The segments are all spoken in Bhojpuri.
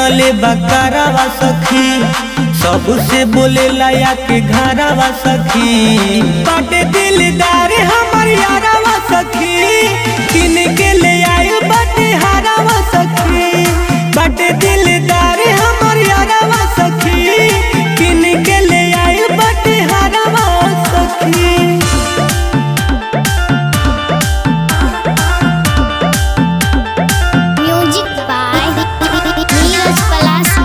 बनले बकरावा सखी सबसे बोले लाया के घरावा सखी बाटे दिलदार हमर यारावा सखी किन के ले आए बाटे हारावा सखी बाटे दिलदार हमर यारावा सखी किन के ले आए बाटे हारावा सखी Music by Neeraj Palasi.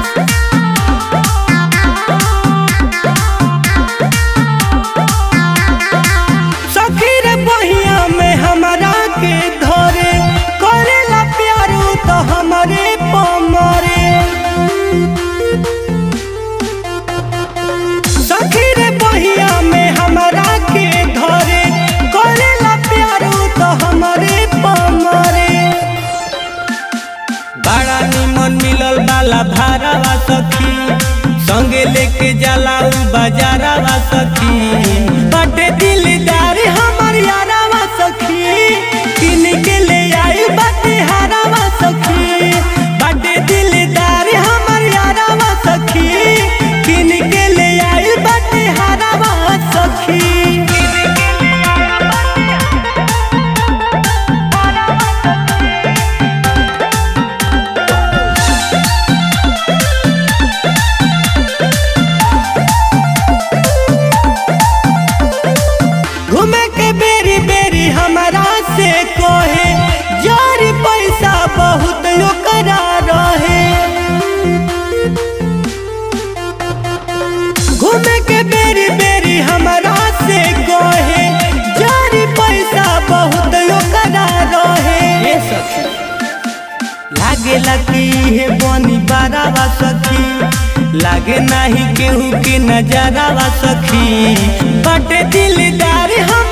सखी रे बहिया में हमरा के धरे करेला प्यारो तो हमरे पमरे सखी रे बहिया में हमरा के धरे करेला प्यारो तो हमरे पमरे बड़ा निमन मिलल बाला भारावा सखी संगे लेके जाला उ बाजारावा सखी बटे दिलदार हमर यारावा सखी किन के ले आई बटे हारावा सखी बटे दिलदार हमर यारावा सखी किन के ले आई बटे हारावा सखी घूमे के बेरी बेरी हमरा से कोहे यार पैसा बहुत ओकरा रहे घूमे के बेरी बेरी हमरा से कोहे यार पैसा बहुत ओकरा रहे लागे लकी हे बनी बारावा सखी लागे नाही केहू के नजरावा सखी बटे दिलदार हम